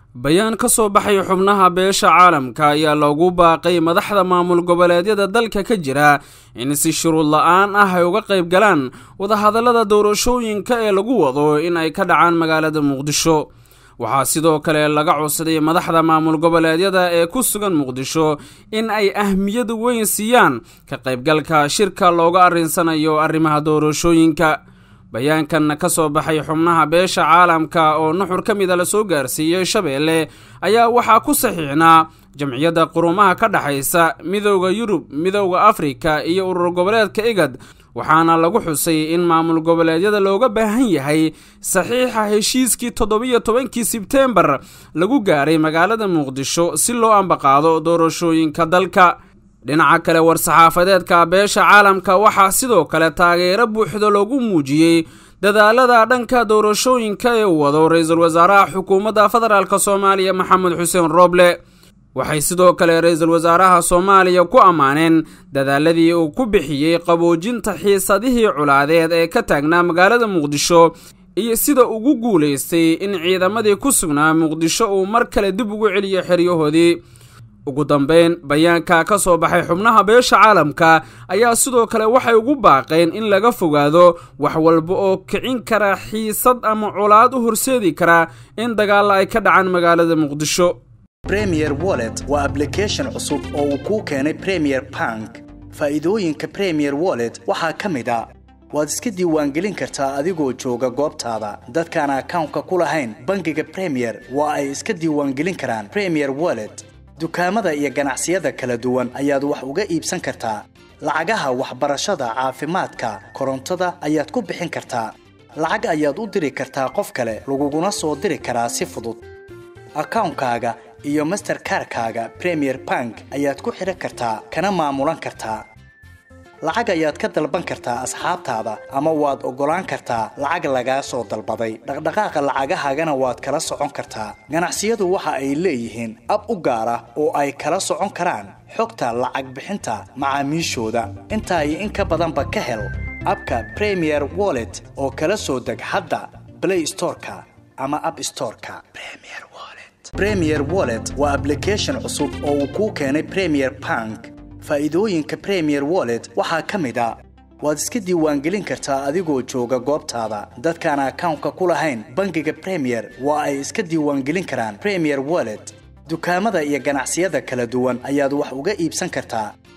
bayaan ka soo baxay xubnaha beesha caalamka ayaa loogu baaqay madaxda maamul goboleedyada dalka ka jira in si shuruud la-aan ah ay uga qayb galaan wadahadallada doorashooyinka ee lagu wado in ay ka dhacaan magaalada muqdisho waxaa sidoo kale laga codsaday madaxda maamul goboleedyada ee ku sugan muqdisho in ay ahmiyad weyn siiyaan ka qaybgalka shirka looga arrinsanayo arrimaha doorashooyinka bayaankan ka soo baxay xubnaha beesha caalamka oo nuxur ka mida lasoo gaarsiiyey shabeelle ayaa waxaa ku saxiixnaa jamciyadda qurumaha ka dhexaysa midowda yurub midowda afrika iyo urur goboleedka igad waxaana lagu xusay in maamul goboleedyada looga baahan yahay saxiixa heshiiskii toddobiyo tobankii sebteembar lagu gaaray magaalada muqdisho si loo ambaqaado doorashooyinka dalka dhinaca kale war-saxaafadeedka beesha caalamka waxaa sidoo kale taageero buuxda loogu muujiyey dadaalada dhanka doorashooyinka ee uu wado ra-iisul wasaaraha xukuumadda federaalk soomaaliya maxamed xuseen rooble waxay sidoo kale ra-iisul wasaaraha soomaaliya ku ammaaneen dadaaladii uu ku bixiyey qaboojinta xiisadihii culaadeed ee ka taagnaa magaalada muqdisho iyo sida ugu guulaystay in ciidamadii ku sugnaa muqdisho uu mar kale dib ugu celiyo xeryahoodii ugu dambeyn bayaanka ka soo baxay xubnaha beesha caalamka ayaa sidoo kale waxay ugu baaqeen in laga fogaado wax walba oo kicin kara xiisad ama colaad u horseedi kara in dagaalla ay ka dhacaan magaalada muqdisho premier wallet waa ablication cusub oo uu kuu keenay premier bank faa'iidooyinka premier wallet waxaa ka mid a waad iska diiwaangelin kartaa adigoo jooga goobtaada dadkaan akawnka ku lahayn bangiga premier waa ay iska diiwaangelin karaan premier wallet dukaamada iyo ganacsiyada kala duwan ayaad wax uga iibsan kartaa lacagaha waxbarashada caafimaadka korontada ayaad ku bixin kartaa lacag ayaad u diri kartaa qof kale laguguna soo diri karaa si fudud akawnkaaga iyo masterkarkaaga premier bank ayaad ku xidhan kartaa kana maamulan kartaa lacag ayaad ka dalban kartaa asxaabtaada ama waad oggolaan kartaa lacag lagaa soo dalbaday dhaqdhaqaaqa lacagahaagana waad kala socon kartaa ganacsiyadu waxa ay leeyihiin ab u gaar ah oo ay kala socon karaan xogta lacag bixinta macaamiishooda intaa iyo in ka badanba ka hel abka premier wallet oo kala soo deg hadda blay storeka ama ab storeka premier wallet waa ablication cusub oo uu kuu keenay premier bank faa'iidooyinka premier wallet waxaa ka mid a waad iska diiwaangelin kartaa adigoo jooga goobtaada dadkaan akawnka ku lahayn bangiga premier waa ay iska diiwaangelin karaan premier wallet dukaamada iyo ganacsiyada kala duwan ayaad wax uga iibsan kartaa